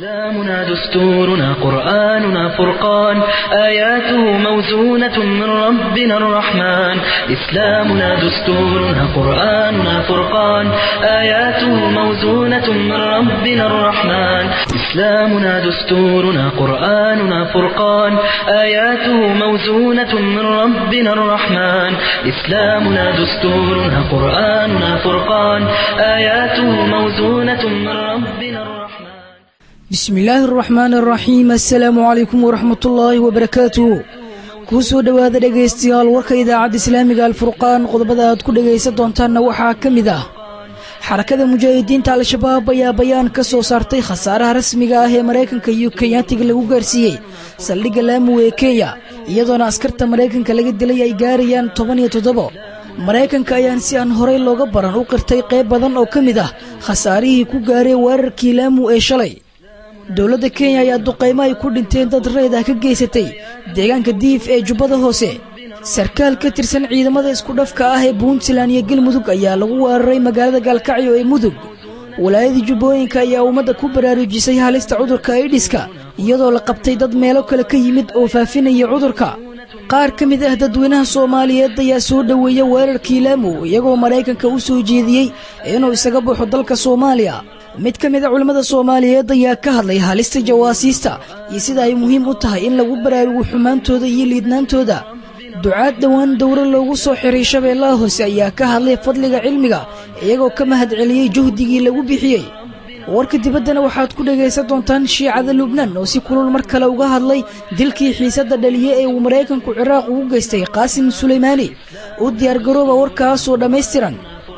إسلامنا دستورنا قرآننا فرقان آياته موزونة من ربنا الرحمن إسلامنا دستورنا قرآننا فرقان آياته موزونة من ربنا الرحمن إسلامنا دستورنا قرآننا فرقان آياته موزونة من ربنا الرحمن إسلامنا دستورنا قرآننا فرقان آياته موزونة من ربنا الرحمن bismillaahi araxmaan araxiim assalaamu calaykum waraxmatullaahi wabarakaatuh kuu soo dhowaada dhegaystayaal warka idaacadda islaamiga alfurqaan qodobada aad ku dhegaysan doontaanna waxaa ka mid ah xarakada mujaahidiinta al-shabaab ayaa bayaan ka soo saartay khasaaraha rasmiga ah ee maraykanka iyo kenyaatiga lagu gaarsiiyey saldhigga laamu ee kenya iyadoona askarta maraykanka laga dilay ay gaarayaan toban iyo toddobo maraykanka ayaan si aan horay looga baran u qirtay qayb badan oo ka mid ah khasaarihii ku gaaray weerarkii laamu ee shalay dowladda kenya ayaa duqaymo ay ku dhinteen dad reyd ah ka geysatay deegaanka diif ee jubbada hoose sarkaal ka tirsan ciidamada iskudhafka ah ee puntland iyo galmudug ayaa lagu weeraray magaalada gaalkacyo ee mudug walaayadii jubbooyinka ayaa ummadda ku baraarujisay halista cudurka aidhiska iyadoo la qabtay dad meelo kale ka yimid oo faafinaya cudurka qaar ka mid ah dadweynaha soomaaliyeed ayaa soo dhoweeya weerarkii laamu iyagoo maraykanka u soo jeediyey inuu isaga baxo dalka soomaaliya mid ka mid a culimmada soomaaliyeed ayaa ka hadlay halista jawaasiista iyo sida ay muhiim u tahay in lagu baraarugo xumaantooda iyo liidnaantooda ducaad dhowaan dowro loogu soo xiray shabeellaha hoose ayaa ka hadlay fadliga cilmiga iyagoo ka mahad celiyey juhdigii lagu bixiyey warka dibaddana waxaad ku dhegaysan doontaan shiicada lubnaan oo si kulul mar kale uga hadlay dilkii xiisadda dhaliye ee uu maraykanku ciraaq ugu geystay qaasim sulaymaani u diyaargarooba warkaasoo dhammaystiran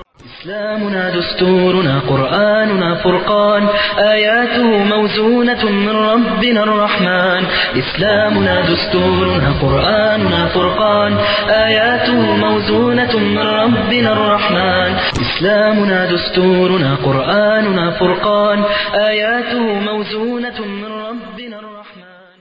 إسلامنا دستورنا قرآننا فرقان آياته موزونة من ربنا الرحمن إسلامنا دستورنا قرآننا فرقان آياته موزونة من ربنا الرحمن إسلامنا دستورنا قرآننا فرقان آياته موزونة من ربنا الرحمن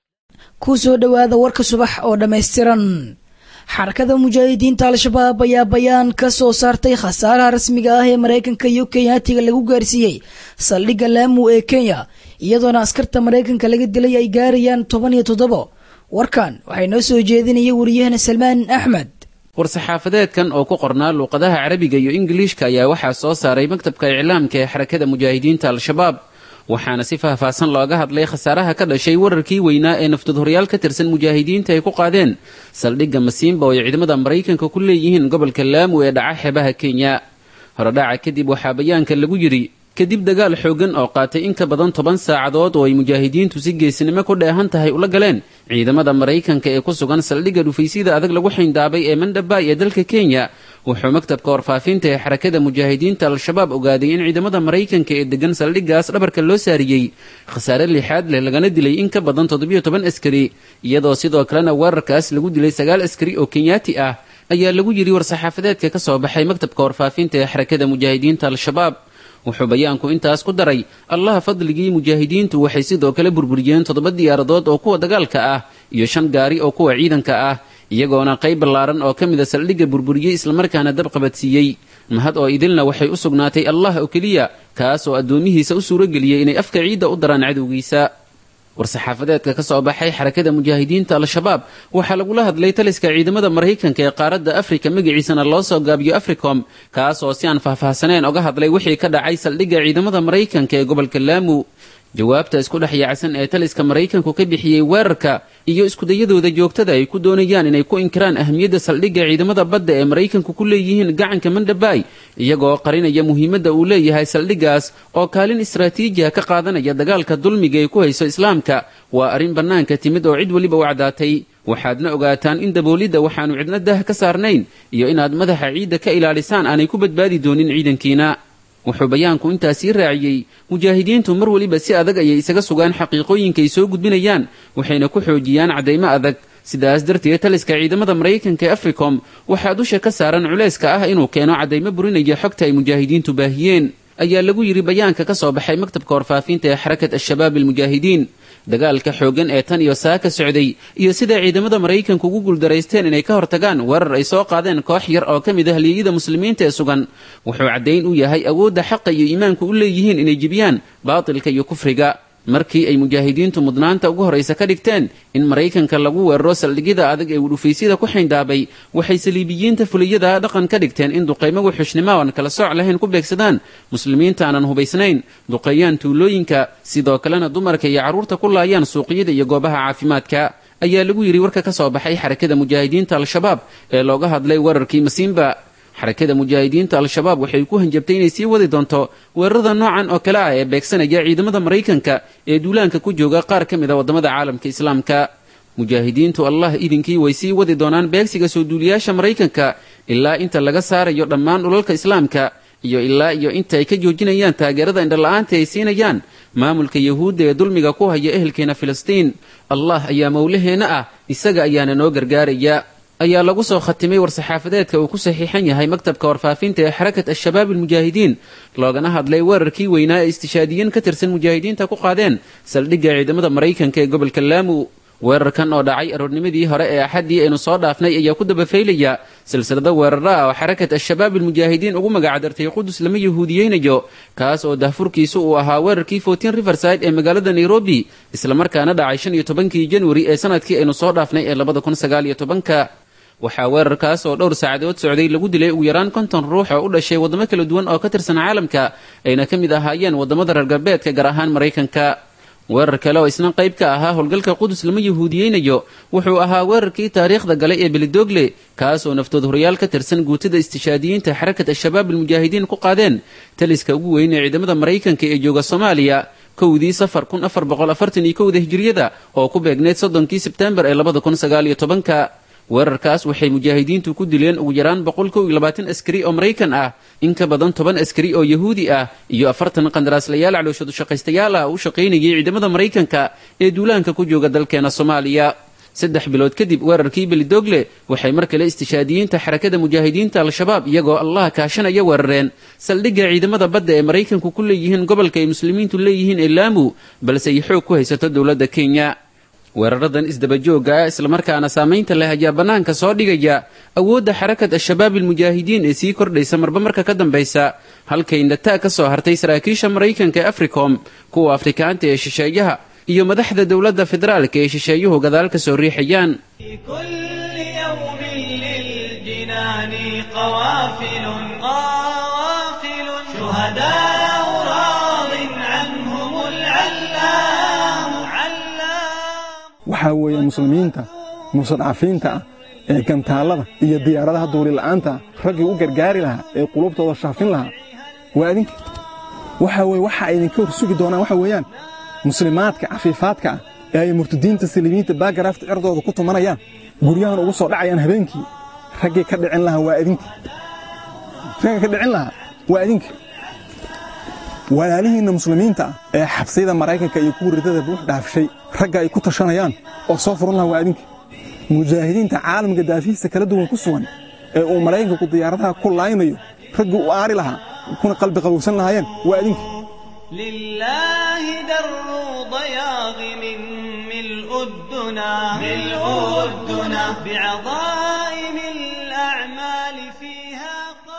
ku soo dhowaada warka subax oo dhammaystiran xarakada mujaahidiinta al-shabaab ayaa bayaan ka soo saartay khasaaraha rasmiga ah ee maraykanka iyo kenyaatiga lagu gaarsiiyey saldhigga laamu ee kenya iyadoona askarta maraykanka laga dilay ay gaarayaan toban iyo toddobo warkan waxay noo soo jeedinaya wariyahana salmaan axmed war-saxaafadeedkan oo ku qornaa luuqadaha carabiga iyo ingiliishka ayaa waxaa soo saaray maktabka iclaamka ee xarakada mujaahidiinta al-shabaab waxaana si faahfaahsan looga hadlay khasaaraha ka dhashay wararkii weynaa ee naftadhoryaal ka tirsan mujaahidiinta ay ku qaadeen saldhigga masiimba oo ay ciidamada maraykanka ku leeyihiin gobolka laamu ee dhaca xeebaha kenya horodhaca kadib waxaa bayaanka lagu yidhi kadib dagaal xooggan oo qaatay in ka badan toban saacadood oo ay mujaahidiintu si geesinimo ku dheehan tahay ula galeen ciidamada maraykanka ee ku sugan saldhigga dhufaysyada adag lagu xayndaabay ee mandhabay ee dalka kenya wuxuu maktabka warfaafinta ee xarakada mujaahidiinta al-shabaab ogaaday in ciidamada maraykanka ee degan saldhiggaas dhabarka loo saariyey khasaare lixaad leh lagana dilay in ka badan toddobiyo toban askari iyadoo sidoo kalena weerarkaas lagu dilay sagaal askari oo kenyaati ah ayaa lagu yidhi war-saxaafadeedka ka soo baxay maktabka warfaafinta ee xarakada mujaahidiinta al-shabaab wuxuu bayaanku intaas ku daray allaha fadligii mujaahidiintu waxay sidoo kale burburiyeen toddoba diyaaradood oo kuwa dagaalka ah iyo shan gaari oo kuwa ciidanka ah iyagoona qayb ballaaran oo ka mida saldhigga burburiyey islamarkaana dab qabadsiiyey mahad oo idilna waxay u sugnaatay allah oo keliya kaas oo addoomihiisa u suurageliyey inay afka ciidda u daraan cadowgiisa war-saxaafadeedka ka soo baxay xarakada mujaahidiinta al-shabaab waxaa lagula hadlay taliska ciidamada maraykanka ee qaaradda afrika magaciisana loo soo gaabiyo africom kaas oo si aan faahfaahsaneen oga hadlay wixii ka dhacay saldhigga ciidamada maraykanka ee gobolka laamu jawaabta isku dhex yaacsan ee taliska maraykanku ka bixiyey weerarka iyo iskudayadooda joogtada ay ku doonayaan inay ku inkiraan ahamiyadda saldhigga ciidamada badda ee maraykanku ku leeyihiin gacanka mandhabay iyagoo qarinaya muhiimadda uu leeyahay saldhiggaas oo kaalin istraatiijiha ka qaadanaya dagaalka dulmiga ay ku hayso islaamka waa arrin bannaanka timid oo cid weliba u caddaatay waxaadna ogaataan in daboolidda waxaannu cidna dah ka saarnayn iyo inaad madaxa ciidda ka ilaalisaan aanay ku badbaadi doonin ciidankiina wuxuu bayaanku intaasii raaciyey mujaahidiintu mar weliba si adag ayay isaga sugaan xaqiiqooyinka ay soo gudbinayaan waxayna ku xoojiyaan caddaymo adag sidaas darteed taliska ciidamada maraykanka ee africom waxaa dusha ka saaran culayska ah inuu keeno caddaymo burinaya xogta ay mujaahidiintu baahiyeen ayaa lagu yidhi bayaanka ka soo baxay maktabka warfaafinta ee xarakat al-shabaab almujaahidiin dagaalka xooggan ee tan iyo saa ka socday iyo sida ciidamada maraykanku ugu guuldaraysteen inay ka hortagaan weerar ay soo qaadeen koox yar oo ka mid ah halyeeyada muslimiinta ee sugan wuxuu caddayn u yahay awoodda xaqa iyo iimaanku u leeyihiin inay jibiyaan baatilka iyo kufriga markii ay mujaahidiintu mudnaanta ugu horraysa ka dhigteen in maraykanka lagu weeraro saldhigyada adag ee udhufaysyada ku xayndaabay waxay saliibiyiinta fuliyada dhaqan ka dhigteen in duqaymo wuxuushnimo aan kala sooc lahayn ku beegsadaan muslimiinta aanan hubaysnayn duqeeyaan tuulooyinka sidoo kalena dumarka iyo carruurta ku laayaan suuqyada iyo goobaha caafimaadka ayaa lagu yidhi warka ka soo baxay xarakada mujaahidiinta al-shabaab ee looga hadlay weerarkii masiimba xarakada mujaahidiinta al-shabaab waxay ku hanjabtay inay sii wadi doonto weerarada noocan oo kale ah ee beegsanaya ciidamada maraykanka ee duulaanka ku jooga qaar ka mid a waddamada caalamka islaamka mujaahidiintu allah idinkii way sii wadi doonaan beegsiga soo duuliyaasha maraykanka ilaa inta laga saarayo dhammaan dhulalka islaamka iyo ilaa iyo inta ay ka joojinayaan taageerada indhala-aanta ay siinayaan maamulka yahuudda ee dulmiga ku haya ehelkeena filistiin allah ayaa mowlaheenna ah isaga ayaana noo gargaaraya ayaa lagu soo khatimay war-saxaafadeedka uu ku saxiixan yahay maktabka warfaafinta ee xarakat al-shabaab almujaahidiin loogana hadlay weerarkii weynaa ee istishaadiyiin ka tirsan mujaahidiinta ku qaadeen saldhigga ciidamada maraykanka ee gobolka laamu weerarkan oo dhacay aroornimadii hore ee axaddii aynu soo dhaafnay ayaa ku dabafaylaya silsilado weeraro ah oo xarakat al-shabaab almujaahidiin ugu magacdartay qudus lama yahuudiyeynayo kaas oo dahfurkiisu uu ahaa weerarkii fortin riverside ee magaalada nairobi islamarkaana dhacay shan iyo tobankii januari ee sanadkii aynu soo dhaafnay ee labada kun sagaal iyo tobanka waxaa weerarkaas oo dhowr saacadood socday lagu dilay ugu yaraan konton ruux oo u dhashay waddamo kala duwan oo ka tirsan caalamka ayna ka mid ahaayeen waddamada reer galbeedka gaar ahaan maraykanka weerar kale oo isna qayb ka ahaa howlgalka qudus lama yahuudiyeynayo wuxuu ahaa weerarkii taariikhda galay ee belidogle kaas oo naftood horyaal ka tirsan guutada istishaadiyiinta xarakat al-shabaab almujaahidiin ku qaadeen taliska ugu weyn ee ciidamada maraykanka ee jooga soomaaliya kowdii safar kun afar boqol afartan iyo kowda hijiriyada oo ku beegneyd soddonkii sebtembar ee labada kun sagaal iyo tobanka weerarkaas waxay mujaahidiintu ku dileen ugu yaraan boqol kow iyo labaatan askari oo maraykan ah in ka badan toban askari oo yahuudi ah iyo afartan qandaraaslayaal calooshadu shaqaystayaal ah u shaqaynayay ciidamada maraykanka ee duulaanka ku jooga dalkeena soomaaliya saddex bilood kadib weerarkii belidogle waxay mar kale istishaadiyiinta xarakada mujaahidiinta al-shabaab iyagoo allah kaashanaya weerareen saldhigga ciidamada badda ee maraykanku ku leeyihiin gobolka ay muslimiintu leeyihiin ee laamu balse ay xoog ku haysato dowladda kenya weeraradan isdabajooga ah islamarkaana saamaynta leh ayaa bannaanka soo dhigaya awoodda xarakat al-shabaab almujaahidiin ee sii kordhaysa marba marka ka dambaysa halkay nataa ka soo hartay saraakiisha maraykanka ee africom kuwa afrikaanta ee shisheeyaha iyo madaxda dowladda federaalka ee shisheeyuhu gadaal ka soo riixayaan waxaa weeye muslimiinta mustadcafiinta ah ee gantaallada iyo diyaaradaha duulila'aanta ah raggii u gargaari lahaa ee qulubtooda shaafin lahaa waa idinka waxaa weye waxa ay idinka hor sugi doonaan waxa weeyaan muslimaadka cafiifaadka ah ee ay murtadiinta saliimiinta baagaraafta cerdooda ku tumanayaan guryahan ugu soo dhacayaan habeenkii raggii ka dhicin lahaa waa idinka ragga ka dhicin lahaa waa idinka walaalihiinna muslimiinta ah ee xabsiyada maraykanka iyo kuwa ridada buux dhaafshay ragga ay ku tashanayaan oo soo furan laha waa idinka mujaahidiinta caalamka daafihiisa kala duwan ku sugan ee uu maraykanku diyaaradaha ku laaynayo raggii u aari lahaa kuna qalbi qabowsan lahaayeen waa idinka لله در ضياغ من ملء الدنا ملء الدنا بعظائم الأعمال فيها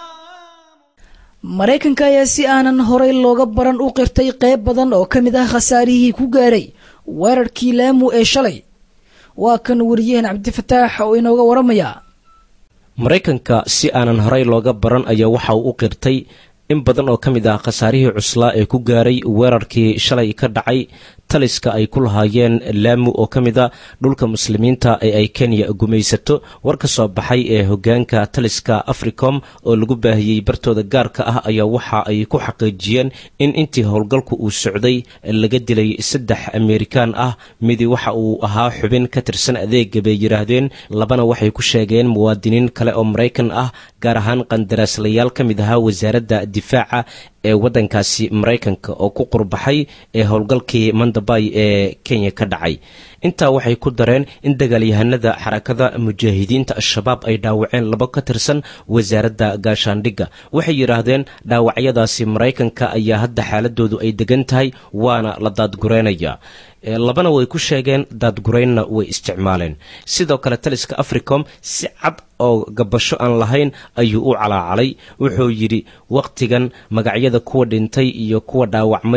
maraykanka ayaa si aanan horay looga baran u qirtay qayb badan oo ka mid ah khasaarihii ku gaaray weerarkii laamu ee shalay waa kan wariyaheen cabdifataax oo inooga waramaya maraykanka si aanan horay looga baran ayaa waxa uu u qirtay in badan oo ka mid ah khasaarihii cuslaa ee ku gaaray weerarkii shalay ka dhacay taliska ay ku lahaayeen laamu oo ka mid a dhulka muslimiinta ee ay kenya gumaysato war ka soo baxay ee hogaanka taliska africom oo lagu baahiyey bartooda gaarka ah ayaa waxa ay ku xaqiijiyeen in intii howlgalku uu socday laga dilay saddex amerikaan ah midi waxa uu ahaa xubin ka tirsan adeega bay yidhaahdeen labana waxay ku sheegeen muwaadiniin kale oo maraykan ah gaar ahaan qandaraaslayaal ka mid ahaa wasaaradda difaaca ee waddankaasi maraykanka oo ku qurbaxay ee howlgalkii mandabay ee kenya ka dhacay intaa waxay ku dareen in dagaalyahanada xarakada mujaahidiinta al-shabaab ay dhaawaceen labo ka tirsan wasaaradda gaashaandhigga waxay yidhaahdeen dhaawacyadaasi maraykanka ayaa hadda xaaladoodu ay degan tahay waana la daadgureynaya labana way ku sheegeen daadgureynna way isticmaaleen sidoo kale taliska africom si cad oo gabasho aan lahayn ayuu u calaacalay wuxuu yidhi wakhtigan magacyada kuwa dhintay iyo kuwa dhaawacmay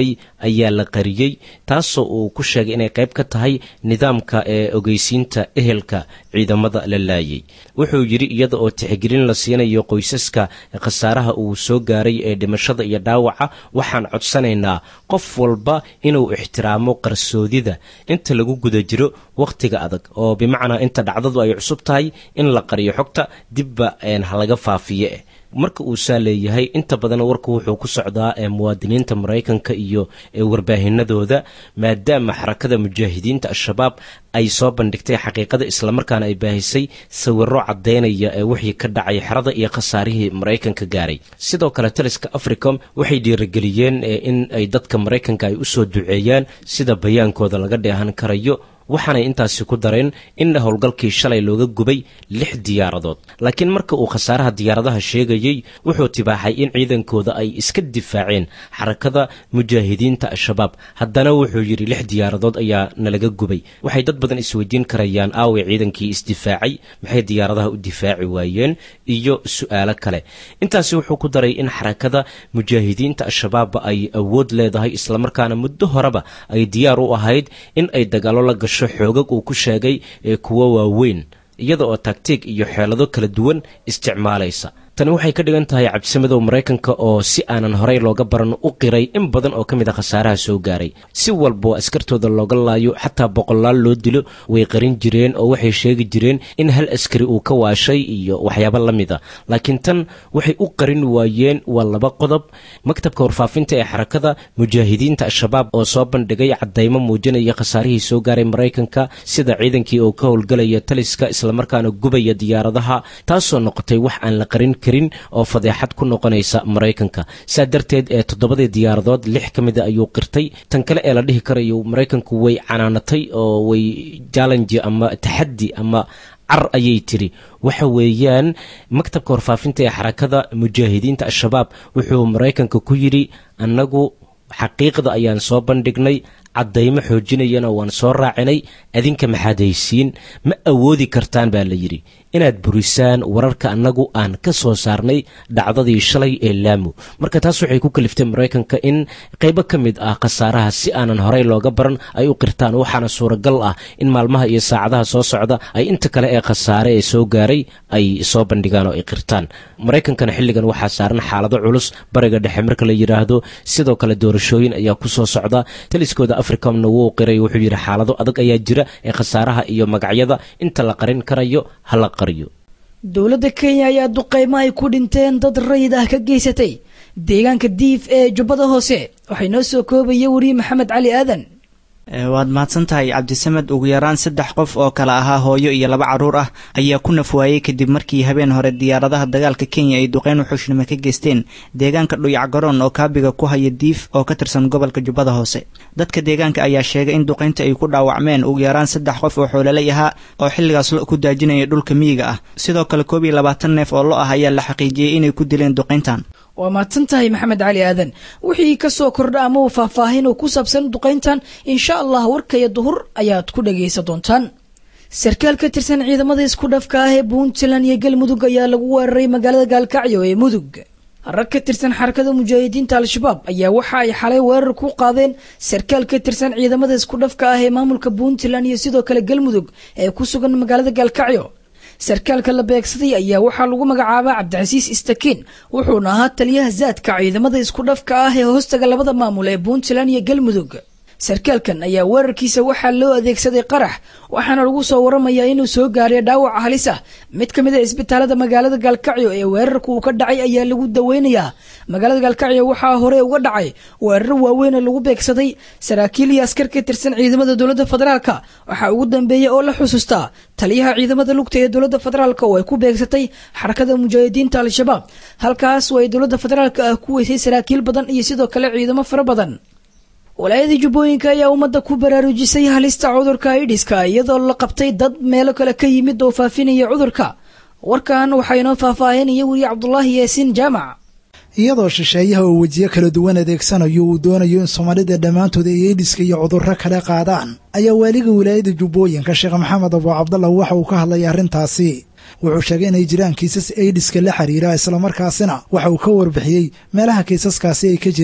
ayaa la qariyey taasoo uu ku sheegay inay qayb ka tahay nidaamka ee ogeysiinta ehelka ciidamada la laayay wuxuu yidhi iyada oo tixgelin la siinayo qoysaska khasaaraha uu soo gaaray ee dhimashada iyo dhaawaca waxaan codsanaynaa qof walba inuu ixtiraamo qarsoodida inta lagu guda jiro wakhtiga adag oo bimacnaa inta dhacdadu ay cusub tahay in la qariyo xogta dibba ha laga faafiye eh marka uu saa leeyahay inta badan warku wuxuu ku socdaa ee muwaadiniinta maraykanka iyo warbaahinadooda maadaama xarakada mujaahidiinta al-shabaab ay soo bandhigtay xaqiiqada islamarkaana ay baahisay sawiro caddaynaya ee wixii ka dhacay xerada iyo khasaarihii maraykanka gaaray sidoo kale taliska africom waxay dhiirigeliyeen in ay dadka maraykanka ay usoo duceeyaan sida bayaankooda laga dheehan karayo waxaanay intaasi ku dareen in howlgalkii shalay looga gubay lix diyaaradood laakiin marka uu khasaaraha diyaaradaha sheegayey wuxuu tibaaxay in ciidankooda ay iska difaaceen xarakada mujaahidiinta al-shabaab haddana wuxuu yidhi lix diyaaradood ayaa nalaga gubay waxay dad badan isweydiin karayaan aaway ciidankii isdifaacay maxay diyaaradaha u difaaci waayeen iyo su-aalo kale intaasi wuxuu ku daray in xarakada mujaahidiinta al-shabaab ay awood leedahay islamarkaana muddo horeba ay diyaar u ahayd in ay dagaalo la gasho xoogag uu ku sheegay ee kuwo waaweyn iyada oo tagtiig iyo xeelado kala duwan isticmaalaysa tani waxay ka dhigan tahay cabdisamadow maraykanka oo si aanan horey looga baran u qiray in badan oo ka mid a khasaaraha soo gaaray si walboo askartooda looga laayo xataa boqolaal loo dilo way qarin jireen oo waxay sheegi jireen in hal askari uu ka waashay iyo waxyaabo la mid a laakiin tan waxay u qarin waayeen waa laba qodob maktabka warfaafinta ee xarakada mujaahidiinta al-shabaab oo soo bandhigay caddaymo muujinaya khasaarihii soo gaaray maraykanka sida ciidankii oo ka howlgalaya taliska islamarkaana gubaya diyaaradaha taasoo noqotay wax aan la qarin karin oo fadeexad ku noqonaysa maraykanka saa darteed ee toddobadii diyaaradood lix ka mida ayuu qirtay tan kale ee la dhihi karayo maraykanku way canaanatay oo way jallenji ama taxaddi ama car ayay tiri waxa weeyaan maktabka warfaafinta ee xarakada mujaahidiinta al-shabaab wuxuu maraykanka ku yidhi annagu xaqiiqda ayaan soo bandhignay caddaymo xoojinayana waan soo raacinay adinka maxaad haysiin ma awoodi kartaan baa la yidhi inaad burisaan wararka annagu aan ka soo saarnay dhacdadii shalay ee laamu marka taas waxay ku kaliftay maraykanka in qaybo ka mid ah khasaaraha si aanan horey looga baran ay u qirtaan waxaana suuragal ah in maalmaha iyo saacadaha soo socda ay inta kale ee khasaare ee soo gaaray ay soo bandhigaan oo ay qirtaan maraykankana xilligan waxaa saaran xaalado culus bariga dhexe marka la yidhaahdo sidoo kale doorashooyin ayaa ku soo socda taliskooda africomna wuu qiray wuxuu yidhi xaalado adag ayaa jira ee khasaaraha iyo magacyada inta la qarin karayo hala qariyo dowladda kenya ayaa duqeymo ay ku dhinteen dad rayid ah ka geysatay deegaanka diif ee jubbada hoose waxay noo soo koobaya weriye maxamed cali aadan waad mahadsan tahay cabdisamed ugu yaraan saddex qof oo kale ahaa hooyo iyo laba carruur ah ayaa ku nafwaayey kadib markii habeen hore diyaaradaha dagaalka kenya ay duqeyn wuxuushnimo ka geysteen deegaanka dhuyac garoon oo kaabiga ku haya diif oo ka tirsan gobolka jubbada hoose dadka deegaanka ayaa sheegay in duqeynta ay ku dhaawacmeen ugu yaraan saddex qof oo xoololay ahaa oo xilligaas lo ku daajinaya dhulka miyiga ah sidoo kale koob iyo labaatan neef oo lo ah ayaa la xaqiijiyey inay ku dileen duqeyntan waa mahadsan tahay maxamed cali aadan wixii ka soo kordha ama uu faahfaahin oo ku saabsan duqayntan insha allah warkaya duhur ayaad ku dhagaysan doontaan sarkaal ka tirsan ciidamada isku dhafka ah ee puntland iyo galmudug ayaa lagu weeraray magaalada gaalkacyo ee mudug rag ka tirsan xarakada mujaahidiinta al-shabaab ayaa waxa ay xalay weerar ku qaadeen sarkaal ka tirsan ciidamada isku dhafka ah ee maamulka puntland iyo sidoo kale galmudug ee ku sugan magaalada gaalkacyo sarkaalka la beegsaday ayaa waxaa lagu magacaabaa cabdicasiis istakiin wuxuuna ahaa taliyaha zaadka ciidamada isku dhafka ah ee hoostaga labada maamul ee puntland iyo galmudug sarkaalkan ayaa weerarkiisa waxaa loo adeegsaday qarax waxaana lagu soo waramayaa inuu soo gaaray dhaawac halis ah mid ka mid a isbitaalada magaalada gaalkacyo ee weerarka uu ka dhacay ayaa lagu daweynayaa magaalada gaalkacyo waxaa hore uga dhacay weerar waaweyn oo lagu beegsaday saraakiil iyo askar ka tirsan ciidamada dowladda federaalka waxaa ugu dambeeya oo la xusuustaa taliyaha ciidamada lugta ee dowladda federaalk oo ay ku beegsatay xarakada mujaahidiinta al-shabaab halkaas oo ay dowladda federaalk ah ku weysay saraakiil badan iyo sidoo kale ciidamo fara badan walaayadii jubbooyinka ayaa ummadda ku baraarujisay halista cudurka aidhiska iyadoo la qabtay dad meelo kale ka yimid oo faafinaya cudurka warkan waxaa inoo faahfaahinaya weriye cabdulaahi yaasiin jaamac iyadoo shisheeyaha oo wejiyo kala duwan adeegsanayo uu doonayo in soomaalida dhammaantood ay eedhiska iyo cudurro kale qaadaan ayaa waaliga wilaayada jubbooyinka sheekh maxamed abuu cabdallah waxa uu ka hadlay arrintaasi wuxuu sheegay inay jiraan kiisas eidhiska la xiriira islamarkaasina waxa uu ka warbixiyey meelaha kiisaskaasi ay ka jiraan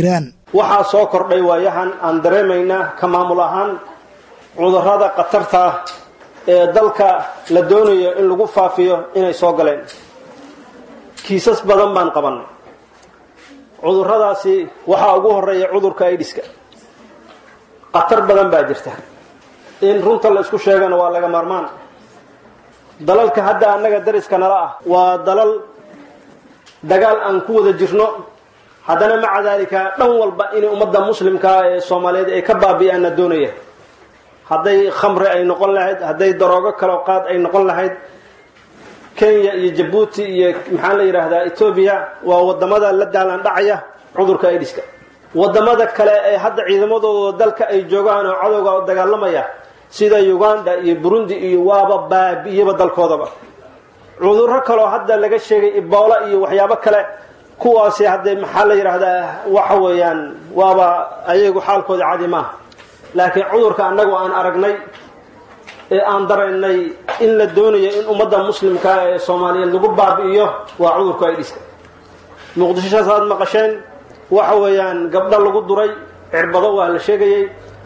waxaa soo kordhay waayahan aan dareemaynaa ka maamul ahaan cudurrada khatarta ah ee dalka la doonayo in lagu faafiyo inay soo galeen kiisas badan baan qabannay cudurradaasi waxaa ugu horeeya cudurka aidiska khatar badan baa jirta in runta la isku sheegana waa laga maarmaan dalalka hadda annaga dariska nala ah waa dalal dagaal aan ku wada jirno haddana maca daalika dhan walba inay ummadda muslimkaa ee soomaaliyeed ay ka baabi'aanna doonaya hadday khamri ay noqon lahayd hadday daroogo kaloo qaad ay noqon lahayd kenya iyo jabuuti iyo maxaa la yidhaahdaa etoobiya waa wadamada la daalan dhacaya cudurka aidiska wadamada kale ee hadda ciidamadooda dalka ay joogaan oo cadowga dagaalamaya sida uganda iyo burundi iyo waaba baabi'iyaba dalkoodaba cudurro kaloo hadda laga sheegay iboola iyo waxyaabo kale kuwaasi haddee maxaa la yidhaahdaa waxa weeyaan waaba ayagu xaalkooda cadi maaha laakiin cudurka annagu aan aragnay ee aan daraynay in la doonayo in ummadda muslimka ee soomaaliyeed lagu baabi'iyo waa cudurka aidiska muqdishosaas aad maqasheen waxa weeyaan gabdho lagu duray cirbado waa la sheegayey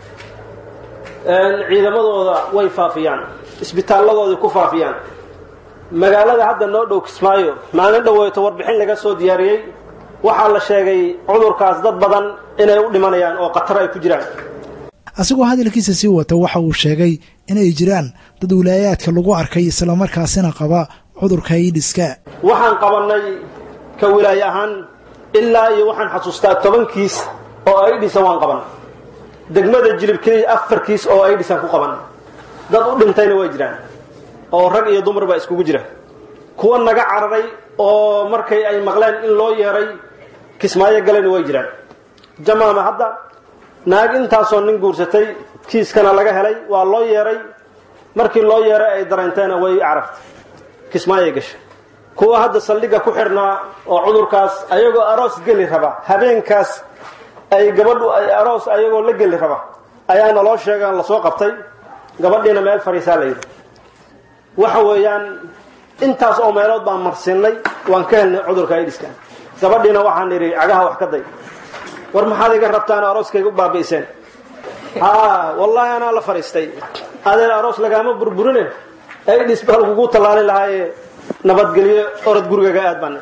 ciidamadooda way faafiyaan isbitaalladoodai ku faafiyaan magaalada hadda noo dhow kismaayo maalin dhoweeto warbixin laga soo diyaariyey waxaa la sheegay cudurkaas dad badan inay u dhimanayaan oo khatar ay ku jiraan asigoo hadalkiisa sii wata waxa uu sheegay inay jiraan dad wilaayaadka lagu arkay islamarkaasina qaba cudurka iidhiska waxaan qabannay ka wilaaye ahaan ilaa iyo waxaan xasuustaa toban kiis oo aidhisa waan qabanay degmada jilib keliya afar kiis oo aidhisan ku qabanay dad u dhintayna way jiraan oo rag iyo dumar baa iskugu jira kuwa naga cararay oo markay ay maqleen in loo yeeray kismaayo galayna way jiraan jamaama hadda naag intaasoo nin guursatay kiiskana laga helay waa loo yeeray markii loo yeeray ay dareenteena way carartay kismaayay gashay kuwa hadda saldhigga ku xidhnaa oo cudurkaas ayagoo aroos geli raba habeenkaas ay gabadhu ay aroos ayagoo la geli raba ayaana loo sheegaan lasoo qabtay gabadhiina meel fariisaa la yidhi waxa weeyaan intaas oo meelood baan marsiinay waan ka helnay cudurka aidiska gabadhiina waxaan idhi cagaha wax ka day war maxaad iga rabtaan arooskayga u baabi'iseen haa wallaahi anaa la fadhiistay adeen aroos lagaama burburine aidhis baa lagugu tallaali lahaaye nabadgelyo orod gurigaga aad baan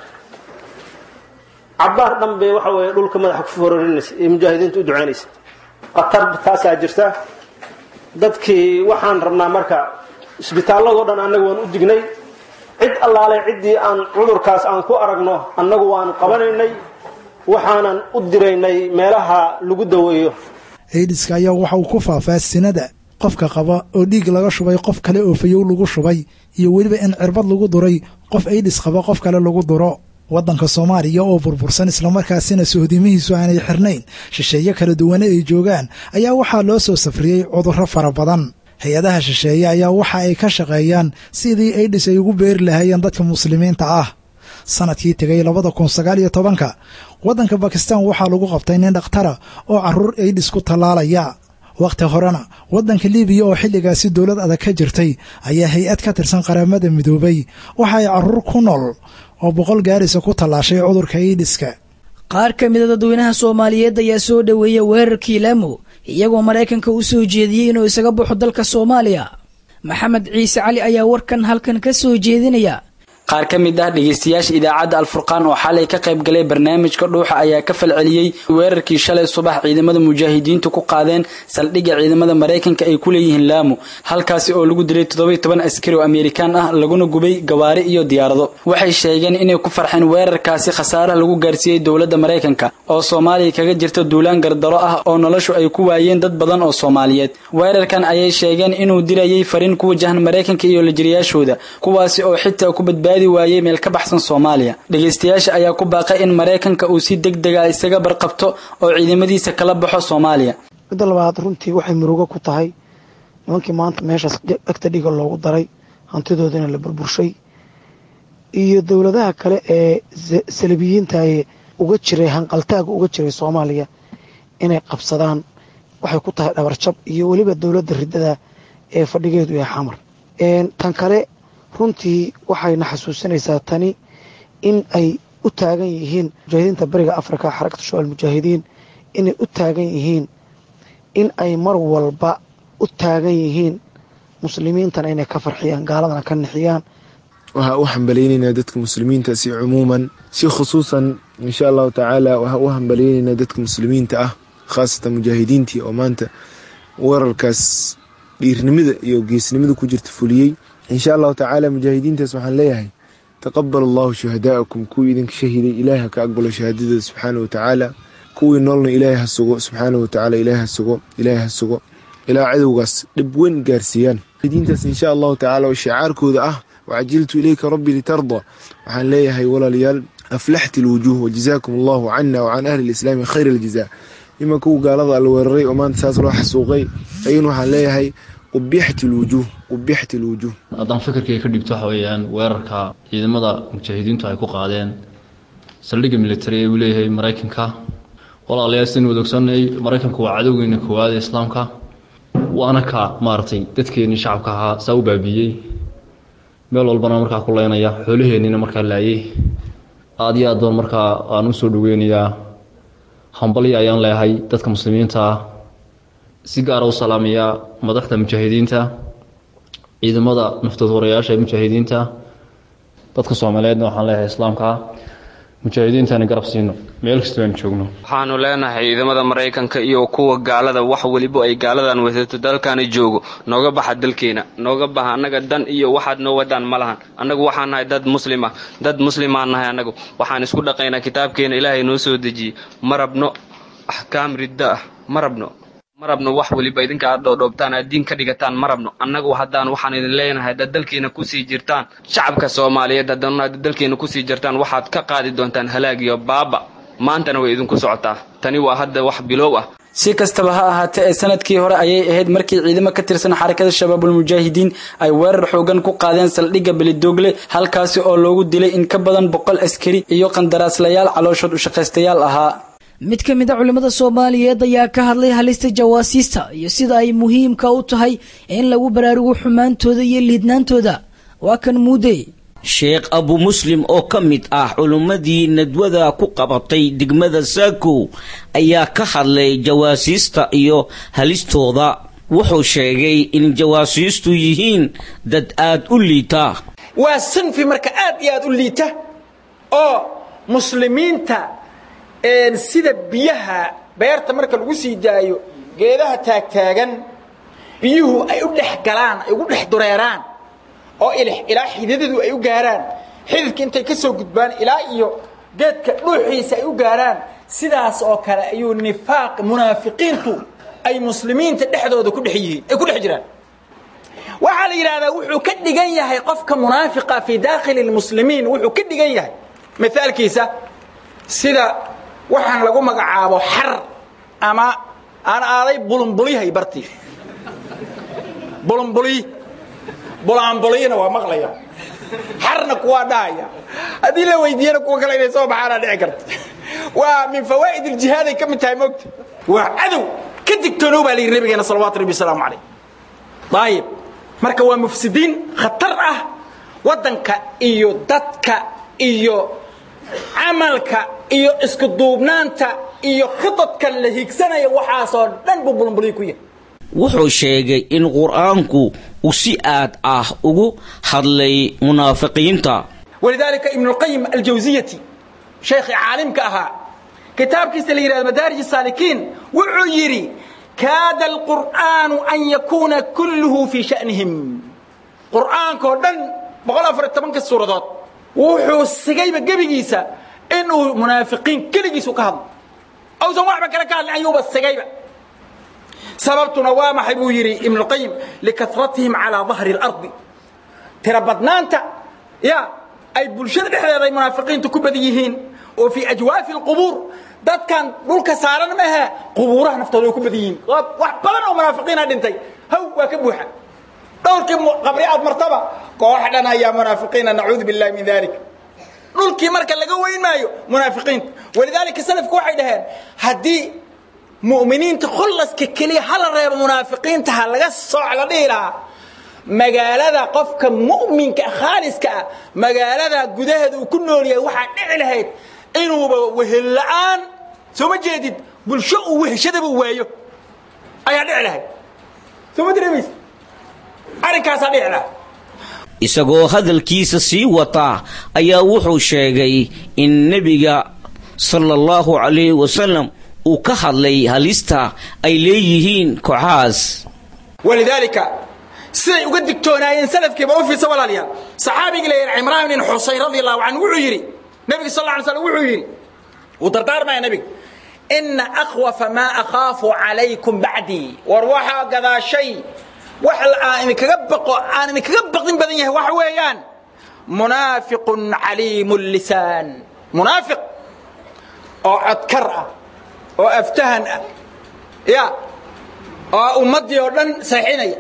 cabbaar dhan bay waxa weeye dhulka madaxa ku fororinaysa ee mujaahidiinta u ducaynaysa khatar taasaa jirta dadkii waxaan rabnaa marka isbitaalladoo dhan annagu waan u dignay cid allaale ciddii aan cudurkaas aan ku aragno annagu waan qabanaynay waxaanan u diraynay meelaha lagu daweeyo aidiska ayaa waxa uu ku faafaa sinada qofka qaba oo dhiig laga shubay qof kale oo fayow lagu shubay iyo weliba in cirbad lagu duray qof aidhis qaba qof kale lagu duro waddanka soomaaliya oo burbursan islamarkaasina sohdimihiisu aanay xirnayn shisheeye kala duwane ay joogaan ayaa waxaa loo soo safriyey cudurro fara badan hay-adaha shisheeye ayaa waxa ay ka shaqeeyaan sidii aidhis ay ugu beeri lahaayeen dadka muslimiinta ah sanadkii tegay labada kun sagaal iyo tobanka waddanka bakistan waxaa lagu qabtay nin dhakhtara oo carruur aidhis ku tallaalaya wakhti horena waddanka libiya oo xilligaasi dowlad adag ka jirtay ayaa hay-ad ka tirsan qaramada midoobay waxa ay carruur ku nool oo boqol gaarisa ku tallaashay cudurka aidhiska qaar ka mida dadweynaha soomaaliyeed ayaa soo dhoweeya weerarkii laamo iyagoo maraykanka u soo jeediyey inuu isaga baxo dalka soomaaliya maxamed ciise cali ayaa warkan halkan ka soo jeedinaya qaar ka mid ah dhegaystayaasha idaacadda alfurqaan oo xalay ka qayb galay barnaamijka dhuuxa ayaa ka falceliyey weerarkii shalay subax ciidamada mujaahidiintu ku qaadeen saldhigga ciidamada maraykanka ay ku leeyihiin laamo halkaasi oo lagu dilay toddobiy toban askari oo amerikaan ah laguna gubay gawaari iyo diyaarado waxay sheegeen inay ku farxeen weerarkaasi khasaaraha lagu gaarsiiyey dowladda maraykanka oo soomaaliya kaga jirta duulaan gardaro ah oo noloshu ay ku waayeen dad badan oo soomaaliyeed weerarkan ayay sheegeen inuu dilayay fariin ku wajahan maraykanka iyo lajiriyaashooda kuwaasi oo xitaa ku badbaadi waayey meel ka baxsan soomaaliya dhegaystayaasha ayaa ku baaqay in maraykanka uu si deg dega isaga barqabto oo ciidamadiisa kala baxo soomaaliya midda labaad runtii waxay murugo ku tahay nimankii maanta meeshaas agta dhiga loogu daray hantidoodana la burburshay iyo dowladaha kale ee salabiyiintae uga jiray hanqaltaaga uga jiray soomaaliya inay qabsadaan waxay ku tahay dhabarjab iyo weliba dowladda riddada ee fadhigeedu yahay xamar tan kale runtii waxayna xasuusinaysaa tani in ay u taagan yihiin mujaahidiinta bariga afrika xarakatu shabaal mujaahidiin inay u taagan yihiin in ay mar walba u taagan yihiin muslimiintana inay ka farxiyaan gaaladana ka nixiyaan waxaa u hambalaynaynaa dadka muslimiinta si cumuuman si khusuusan insha allahu tacaala waxaa u hambalaynaynaa dadka muslimiinta ah khaasatan mujaahidiintii oo maanta weerarkaas dhiirnimada iyo geesnimada ku jirta fuliyey insha allahu tacaala mujaahidiintaas waxaan leeyahay taqabal allahu shuhadaa'akum kuwii idinka shahiday ilaahi ha ka aqbalo shahaadadooda subxaana watacaala kuwii noolna ilaahi ha sugo subxaana watacaala ilaahi ha sugo ilaahi ha sugo ilaa cadowgaas dhib weyn gaarsiiyaan diintaas insha allahu tacaala oo shicaarkooda ah wacajiltu ilayka rabbi litarda waxaan leeyahay walaalayaal aflaxti lwujuuh wajazaakum allahu cana wacan ahli lislaami khayr aljazaa ima kuwa gaalada alla weeraray oo maanta saas loo xasuuqay ayuuna waxaan leeyahay qubixti lwujuuh qubixti lwujuuh haddaan fikirkayga ka dhigto waxa weeyaan weerarka ciidamada mujaahidiintu ay ku qaadeen saldhigga militari ee uu leeyahay maraykanka walaalayaal sidaynu wada ogsoonay maraykanku waa cadowgeena koowaad ee islaamka waana ka maaragtay dadkeennii shacabka ahaa saa u baabiiyey meel walbana markaa ku leynaya xoolaheennina markaa laayay aad iyo aad baan markaa aan u soo dhoweynayaa hambalyo ayaan leeyahay dadka muslimiinta ah si gaara u salaamayaa madaxda mujaahidiinta ciidamada naftood horayaasha ee mujaahidiinta dadka soomaaliyeedna waxaan leeyahay islaamka ah mujaahidiintana garab siino meel kastoo aan joogno waxaanu leenahay ciidamada maraykanka iyo kuwa gaalada wax weliba ay gaaladan wadato dalkana joogo nooga baxa dalkeena nooga baxa annaga dan iyo waxaad noo wadaan ma lahan annagu waxaan nahay dad muslim ah dad muslimaan nahay annagu waxaan isku dhaqaynaa kitaabkeena ilaahay noo soo dejiyey ma rabno axkaam ridda ah ma rabno ma rabno wax weliba idinka aad dhoodhoobtaan aad diin ka dhigataan ma rabno annagu haddaan waxaan idin leenahay haddaad dalkeena kusii jirtaan shacabka soomaaliyeed haddana haddaad dalkeena kusii jirtaan waxaad ka qaadi doontaan halaag iyo baaba maantana way idinku socotaa tani waa hadda wax bilow ah si kastaba ha ahaatee ee sanadkii hore ayay ahayd markii ciidamo ka tirsan xarakada shabaabulmujaahidiin ay weerar xoogan ku qaadeen saldhigga belidoogle halkaasi oo loogu dilay in ka badan boqol askari iyo qandaraaslayaal calooshood ushaqaystayaal ahaa mid ka mid a culimmada soomaaliyeed ayaa ka hadlay halista jawaasiista iyo sida ay muhiimka u tahay in lagu baraarugo xumaantooda iyo liidnaantooda waa kan muudey sheekh abu muslim oo ka mid ah culummadii nadwada ku qabatay degmada saakow ayaa ka hadlay jawaasiista iyo halistooda wuxuu sheegay in jawaasiistu yihiin dad aad u liita waa sanfi marka aad iyo aad u liita oo muslimiinta sida biyaha beerta marka lagu sii daayo geedaha taagtaagan biyuhu ay u dhex galaan ay ugu dhex dureeraan oo ilaa xididadu ay u gaaraan xididka intay ka soo gudbaan ilaa iyo geedka dhuuxiisa ay u gaaraan sidaas oo kale ayuu nifaaq munaafiqiintu ay muslimiinta dhexdooda ku dhex yihiin ay ku dhex jiraan waxaa la yidhahdaa wuxuu ka dhigan yahay qofka munaafiqa fii daakhili lmuslimiin wuxuu ka dhigan yahay mithaalkiisa sida waxaan lagu magacaabo xar ama aan aaday bulunbulihay bartii bulunbuli bulaanbuliyna waa maqlaya xarna kuwaa dhahaya haddii la weydiiyana kuwa kale inay soo baxaana dhici karta waa min fawaa'id iljihaad ay ka mid tahay moogta waa cadow ka digtoonow baa la yidhi nabigeena salawaatu rabbi wasalaamu calayh daayib marka waa mufsidiin khatar ah waddanka iyo dadka iyo camalka iyo isku duubnaanta iyo khidadka la higsanaya waxaasoo dhan buu bulunbuliy ku yahay wuxuu sheegay in qur-aanku uu si aad ah ugu hadlay munaafiqiinta walidaalika ibnulqayim aljawsiyati sheekhii caalimka ahaa kitaabkiisa la yidhahdo madaarij saalikiin wuxuu yidhi kaada alqur'aanu an yakuuna kulluhu fii shanihim qur'aankoo dhan boqol afar iyo tobanka suuradood wuxuu sigayba gebigiisa inuu munaafiqiin keligiisu ka hadlo awsan waxba kale ka hadlin ayuuba sigayba sababtuna waa maxay buu yidhi ibnuqayim likasratihim calaa dahri اlardi tira badnaanta ya ay bulshada dhexdeeda ay munaafiqiintu ku badan yihiin oo fii ajwaafi اlqubuur dadkan dhulka saaran maaha qubuuraha naftooda way ku badan yihiin wax badan oo munaafiqiina dhintay haw waa ka buuxa dhowrkii qabri aad martaba koox dhan ayaa munaafiqiina nacuudu billahi min dalik dhulkii marka laga weyn maayo munaafiqiinta walidaalika salafku waxay dhaheen haddii mu'miniinta khullaska keliya hala reebo munaafiqiinta ha laga sooc la dhihi lahaa magaalada qofka mu'minka khaaliska ah magaalada gudaheeda uu ku nool yahay waxaa dhici lahayd inuuba wehel la'aan soo ma jeedid bulsho uu weheshadaba waayo ayaa dhici lahay soo ma dareemaysa arrinkaasaa dhici lahay isagoo hadalkiisa sii wata ayaa wuxuu sheegay in nebiga sala allahu calayhi wasalam uu ka hadlay halista ay leeyihiin kooxahaas walidaalika siday uga digtoonaayeen salafkiiba u fiirsa walaalayaal saxaabigii la yidhi cimraan bin xusayn radi allahu canhu wuxuu yidhi nebiga sal alla alay slam wuxuu yidhi wuu dardaarmaya nebiga ina akhwafa maa akhaafu calaykum bacdii war waxaa gadaashay wax aan idinkaga baqo aan idinkaga baqdin badan yahay waxa weeyaan munaafiqun caliimu lisaan munaafiq oo codkar ah oo aftahan ah ya oo ummaddii oo dhan saxinaya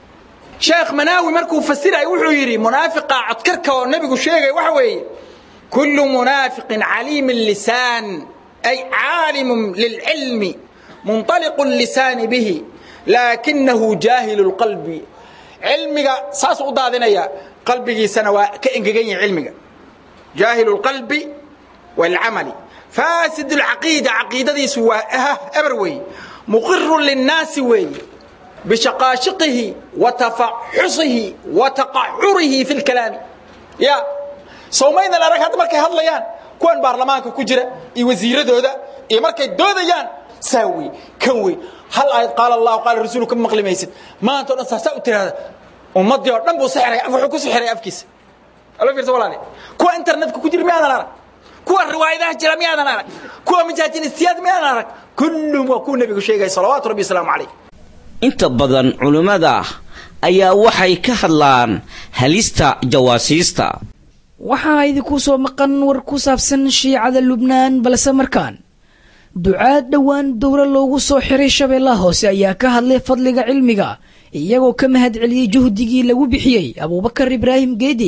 sheekh manaawi markuu fasiraya wuxuu yidhi munaafiqa codkarka oo nebigu sheegaya waxa weeye kullu munaafiqin caliimi lisaan ay caalimun lilcilmi munطaliqu lisaani bihi laakinahu jaahilu lqalbi cilmiga saasuu u daadinaya qalbigiisana waa ka engegan yahay cilmiga jaahilu lqalbi wاlcamali faasid اlcaqiida caqiidadiisu waa eber weeye muqiru linnaasi weeye bishaqaashiqihi wa tafaxusihi wa taqacurihi fi lkalaami ya sowmaydan arag hadda markay hadlayaan kuwan baarlamaanka ku jira iyo wasiiradooda iyo markay doodayaan saa wey kan wey hal aayad qaala allahu qaala rasuulu ka maqli maysid maanta o dhan saasaa u tiraahda ummaddii oo dhan buu sixiray wuxuu ku sixiray afkiisa alo fiirsa walaale kuwa internetka ku jira miyaadan arag kuwa riwaayadaha jira miyaadan arag kuwa majaajinistiyaad miyaadan arag kullum waa kuwa nebigu sheegaya salawaatu rabbi wasalaamu calayh inta badan culimmada ayaa waxay ka hadlaan halista jawaasiista waxaa idinku soo maqan war ku saabsan shiicada lubnaan balse markaan ducaad dhowaan dowra loogu soo xiray shabeellaha hoose ayaa ka hadlay fadliga cilmiga iyagoo ka mahad celiyey juhdigii lagu bixiyey abuubakar ibraahim geedi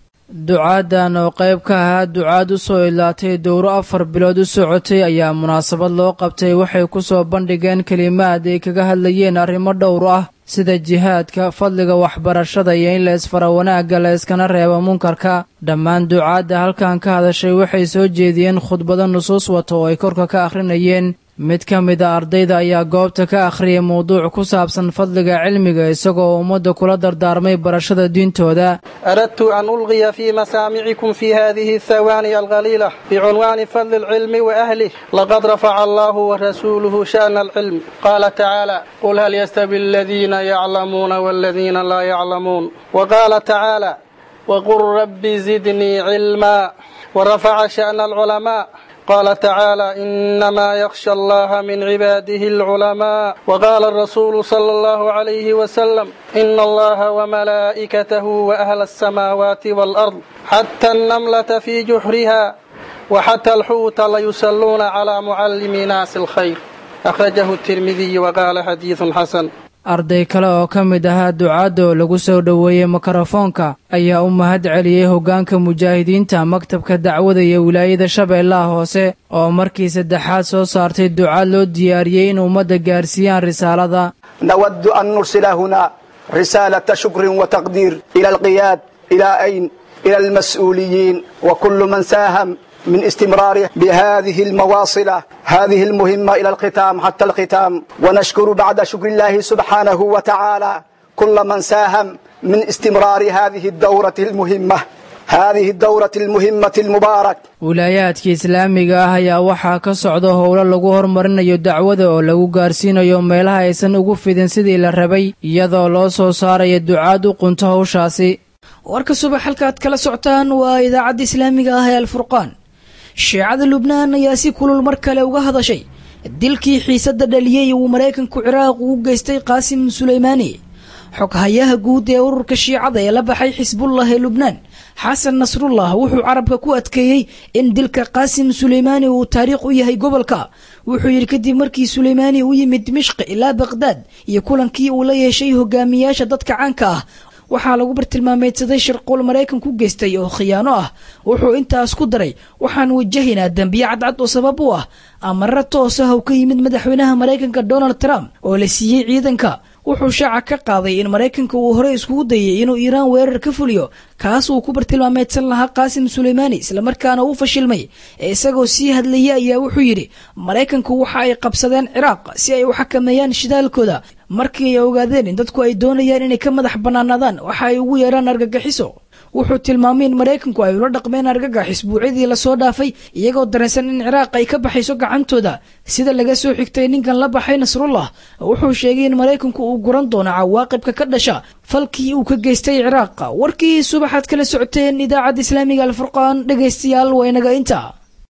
ducaadan oo qayb ka ahaa ducaad u soo ilaatay dowro afar bilood u socotay ayaa munaasabad loo qabtay waxay ku soo bandhigeen kelimaad ay kaga hadlayeen arrimo dhowr ah sida jihaadka fadliga waxbarashada iyo in la isfara wanaagga la iskana reebo munkarka dhammaan ducaadda halkan ka hadashay waxay soo jeediyeen khudbado nusuus wata oo ay korka ka akhrinayeen mid ka mid a ardayda ayaa goobta ka akhriyay mowduuc ku saabsan fadliga cilmiga isagoo ummadda kula dardaarmay barashada diintooda أردت أن ألغي في مسامعكم في هذه الثواني القليلة بعنوان فضل العلم وأهله لقد رفع الله ورسوله شأن العلم قال تعالى قل هل يستوي الذين يعلمون والذين لا يعلمون وقال تعالى وقل رب زدني علما ورفع شأن العلماء قال تعالى إنما يخشى الله من عباده العلماء وقال الرسول صلى الله عليه وسلم إن الله وملائكته وأهل السماوات والأرض حتى النملة في جحرها وحتى الحوت ليصلون على معلم ناس الخير أخرجه الترمذي وقال حديث حسن arday kale oo ka mid ahaa ducaadda oo lagu soo dhoweeyey mikrofoonka ayaa u mahad celiyey hoggaanka mujaahidiinta maktabka dacwada iyo wilaayada shabeellaha hoose oo markii saddexaad soo saartay ducaad loo diyaariyey in ummadda gaarsiiyaan risaalada نود أن نرسل هنا رسالة شكر وتقدير إلى القياد إلى أين إلى المسؤولين وكل من ساهم من استمراره بهذه المواصلة هذه المهمة إلى الختام حتى الختام ونشكر بعد شكر الله سبحانه وتعالى كل من ساهم من استمرار هذه الدورة المهمة هذه الدورة المهمة المبارك wilaayaadka islaamiga ah ayaa waxaa ka socda howlo lagu horumarinayo dacwada oo lagu gaarsiinayo meelaha aysan ugu fidin sidii la rabay iyadoo loo soo saarayo ducaad u qunto howshaasi warka subax halkaad kala socotaan waa idaacadda islaamiga ah ee alfurqaan shiicada lubnaan ayaa si kulul mar kale uga hadashay dilkii xiisadda dhaliyey uu maraykanku ciraaq ugu geystay qaasim suleymaani xoghayaha guud ee ururka shiicada ee la baxay xisbullah ee lubnaan xasan nasrullah wuxuu carabka ku adkeeyey in dilka qaasim suleymaani uu taariikh u yahay gobolka wuxuu yidhi kadib markii suleymaani u yimid dimishqi ilaa baqhdaad iyo kulankii uu la yeeshay hogaamiyaasha dadka caanka ah waxaa lagu bartilmaameydsaday shirquul maraykan ku geystay oo khiyaano ah wuxuu intaas ku daray waxaan wajahaynaa dembiye cadcad oo sabab u ah amarro toos ah oo ka yimid madaxweynaha maraykanka donald trump oo la siiyey ciidanka wuxuu shaaca ka qaaday in maraykanka uu horey iskugu dayay inuu iiraan weerar ka fuliyo kaas uu ku bartilmaameedsan lahaa qaasim suleymaani islamarkaana uu fashilmay ee isagoo sii hadlaya ayaa wuxuu yidhi maraykanku waxa ay qabsadeen ciraaq si ay u xakameeyaan shidaalkooda markii ay ogaadeen in dadku ay doonayaan inay ka madax bannaanaadaan waxa ay ugu yeeraan argagixiso wuxuu tilmaamay in maraykanku ay ula dhaqmeen argagax isbuucyadii lasoo dhaafay iyagoo dareensan in ciraaq ay ka baxayso gacantooda sida laga soo xigtay ninkan la baxay nasrullah wuxuu sheegay in maraykanku uu guran doono cawaaqibka ka dhasha falkii uu ka geystay ciraaq warkii subaxaad kala socoteen idaacadda islaamiga alfurqaan dhegaystayaal waa inaga inta